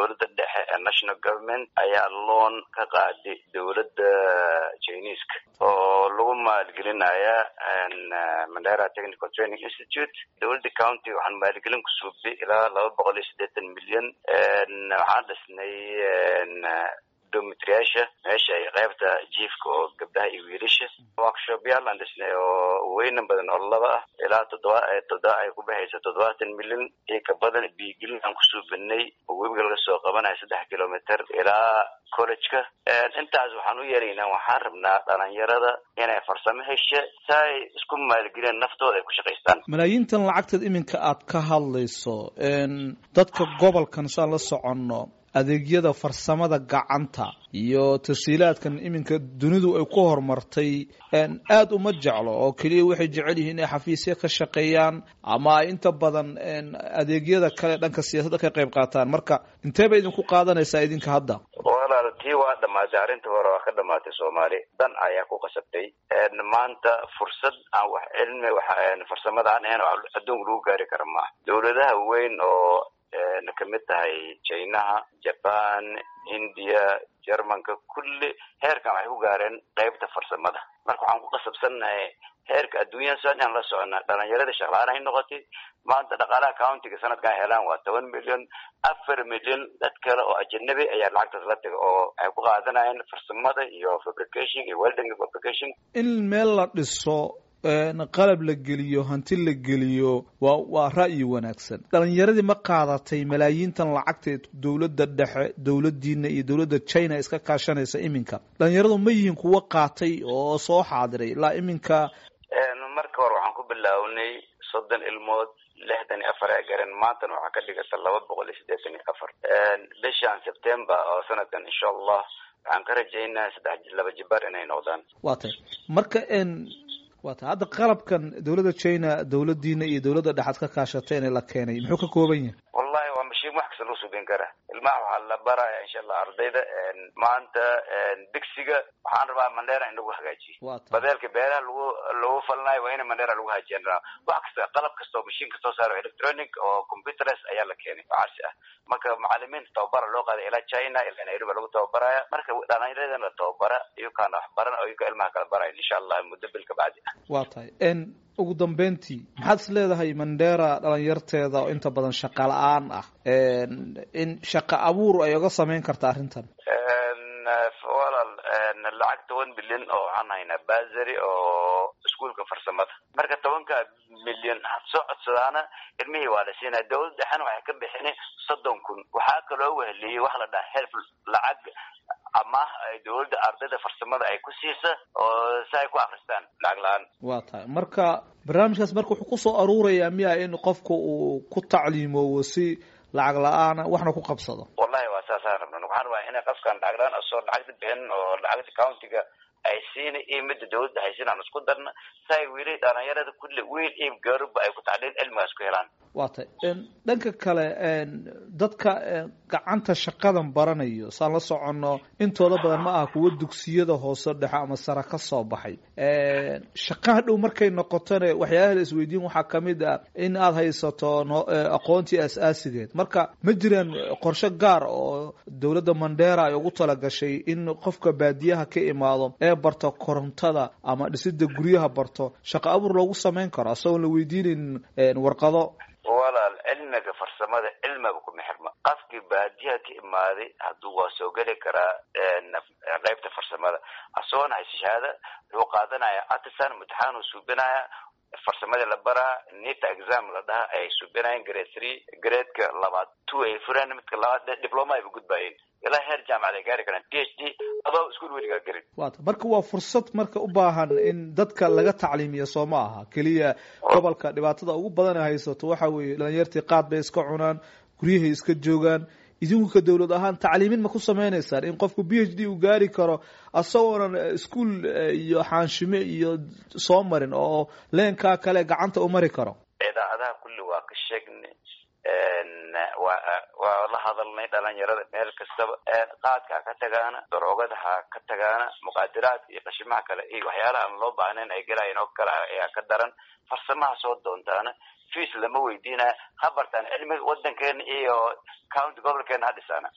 dowladda dhexe ee national government ayaa loon ka qaaday dowladda chineska oo lagu maalgelinaya mandera technical training institute dowladda county waxaan maalgelin ku suubay ilaa laba boqol iyo siddeetan milyan waxaan dhisnay domitriyaasha meesha ay qaybta jiifka oo gabdhaha iyo wiilasha workshopyaal aan dhisnay oo weynan badan oo laba ah ilaa toddoba toddoba ay ku baxaysa toddobaatan milyan iyo ka badan biigelin aan ku suubinay oo webiga laga soo qabanaya saddex kilometer ilaa college-ka intaas waxaan u yeeraynaa waxaan rabnaa dhalinyarada inay farsamo hesha si ay isku maalgeliyaan naftooda ay ku shaqaystaan malaayiintan lacagteed iminka aad ka hadlayso dadka gobolkan saan la soconno adeegyada farsamada gacanta iyo tasiilaadkan iminka dunidu ay ku horumartay aada uma jeclo oo keliya waxay jecel yihiin inay xafiisya ka shaqeeyaan ama ay inta badan adeegyada kale dhanka siyaasadda ka qayb qaataan marka intee bay idinku qaadanaysaa idinka hadda walaal tii waa dhamaatay arrinta hore waa ka dhamaatay soomaali dan ayaa ku qasabtay maanta fursad aan wax cilmi farsamada aan ahayn oo adduunka lagu gaari kara maaha dowladaha weyn oo kamid tahay chinaha jaban hindiya jermanka kulli heerkan waxay ku gaareen qaybta farsamada marka waxaan ku qasabsannahay heerka adduunyada sidan inaan la socona dhalinyarada shaqlaan ay noqotay maanta dhaqaalaha countiga sanadkan helaan waa toban milyan afar milyan dad kale oo ajanabi ayaa lacagtaas la taga oo waxay ku qaadanayeen farsamada iyo fabrication iyo welding fabrication in meel la dhiso qalab la geliyo hanti la geliyo waa waa ra'yi wanaagsan dhalinyaradii ma qaadatay malaayiintan lacagteed dowladda dhexe dowladdiina iyo dowladda china iska kaashanaysa iminka dhalinyaradu ma yihiin kuwo qaatay oo soo xaadiray ilaa iminka marka hore waxaan ku bilaawnay soddon ilmood lixdan iyo afar ee garan maantana waxaa ka dhigata laba boqol iyo siddeetan iyo afar bishan september oo sanadkan insha allah waxaan ka rajaynaa saddex laba jibaar inay noqdaan waa tay marka waa tay hadda qalabkan dowladda china dowladdiina iyo dowladda dhexaad ka kaashateen ee la keenay muxuu ka kooban yahay wallahi waa mashiin wax kasta loo subin kara ilmaha waxaa la baraya insha allah ardayda maanta digsiga waxaan rabaa mandera in lagu hagaajiyo badeelka beeraha lagu lagu falnayo waa in mandera lagu hagaajiyan rabaa wax kasta qalab kasta oo mashiin kastoo saaro electronic oo computeres ayaa la keenay oo casri ah marka macalimiinta tababara loo qaaday ilaa china ilaa nairobi lagu tababaraya marka dhalinyaradana la tababara iyukaana wax baran oo iyuka ilmaha kala baraya insha allah muddo bil ka bacdi ah waa tahay ugu dambeyntii maxaad is leedahay mandera dhalinyarteeda oo inta badan shaqa la-aan ah in shaqa abuur ay oga samayn karta arrintan walaal lacag toban milyan oo waxaan haynaa basary oo iskuolka farsamada marka tobanka milyan had soo codsadaana ilmihii waa la siinaya dowlad dhexena waxay ka bixina soddon kun waxaa kaloo weheliyey waxa la dhaha help lacag amaah ay dowladda ardayda farsamada ay ku siisa oo si ay ku akristaan lacag la-aan waa tahay marka barnaamijkaas marka wuxuu kusoo aruurayaa miya in qofka uu ku tacliimoowo si lacag la-aana waxna ku qabsado wallahi waa saasaan rabna waxaan rabaa inay qofkan lacag la-aan asoo lacagta bixin oo lacagta countiga ay siina iyo midda dowladda haysin aan isku darna si ay weli dhalinyarada kulli wiil iyo garuba ay ku tacliin cilmigaas ku helaan waa tay dhanka kale dadka gacanta shaqadan baranayo saan la soconno intooda badan ma aha kuwo dugsiyada hoose dhexe ama sare ka soo baxay shaqaha dhow markay noqotone waxyaalaha la isweydiin waxaa kamid ah in aada haysato aqoontii as-aasigeed marka ma jiraan qorshe gaar oo dowladda mandera ay ugu talagashay in qofka baadiyaha ka imaado ee barto korontada ama dhisida guryaha barto shaqo abuur loogu samayn karo asagoon la weydiinaynin warqado walaal cilmiga farsamada cilmiga kuma xirma qofkii baadiyaha ka imaaday hadduu waa soo geli karaa qaybta farsamada asagoona haysa shahaada wuxuu qaadanaya artisan imtixaan uu suubinaya farsamadii la baraa nita exam la dhaha ay suubinayeen grade three gradeka labaad two ay fureen midka labaad diploma ayba gudbaayeen ilaa heer jaamacad ay gaari karaan p h d adoo iskuol weligaa gelin wata marka waa fursad marka u baahan in dadka laga tacliimiyo soo ma aha keliya gobolka dhibaatada ugu badan ay haysato waxa weeye dhalinyartii qaad bay iska cunaan guryahay iska joogaan idinku ka dowlad ahaan tacliimin ma ku sameynaysaan in qofku b h d uu gaari karo asagoonan iskuol iyo xaanshime iyo soo marin oo leenkaa kale gacanta u mari karo idaacadaha kulli waa ka sheegnay waa waa la hadalnay dhalinyarada meel kastaba qaadka ha ka tagaana daroogada ha ka tagaana muqaadiraadka iyo qashimaha kale iyo waxyaalaha aan loo baahnayn ay gelaayeen oo kale ayaa ka daran farsamaha soo doontaana fees lama weydiinaya ha bartaan cilmiga wadankeena iyo county gobolkeena ha dhisaana